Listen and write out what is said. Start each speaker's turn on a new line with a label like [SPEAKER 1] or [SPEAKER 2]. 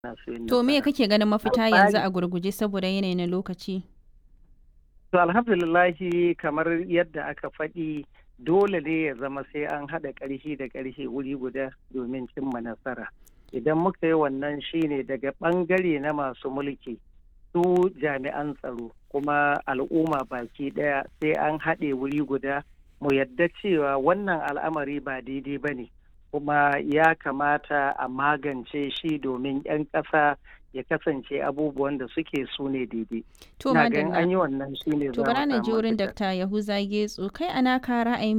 [SPEAKER 1] na so yin
[SPEAKER 2] To me
[SPEAKER 1] nasara.
[SPEAKER 2] kake ganin mafita
[SPEAKER 1] A
[SPEAKER 2] yanzu
[SPEAKER 1] tsari-
[SPEAKER 2] a gurguje saboda yanayi na lokaci?
[SPEAKER 1] To alhamdulillahi kamar yadda aka faɗi dole ne ya zama sai an haɗa ƙarfi da ƙarfi wuri guda domin cimma nasara. Idan muka yi wannan shine daga ɓangare na masu mulki su jami'an tsaro kuma al'umma baki ɗaya sai an haɗe wuri guda mu yadda cewa wannan al'amari ba daidai ba ne kuma ya kamata a magance shi domin 'yan ƙasa ya kasance abubuwan da suke su ne daidai.
[SPEAKER 2] To
[SPEAKER 1] Ina ganin
[SPEAKER 2] madalla.
[SPEAKER 1] an yi wannan shi ne
[SPEAKER 2] To bara na ji wurin Dr. Yahuza Getso kai ana ka ra'ayin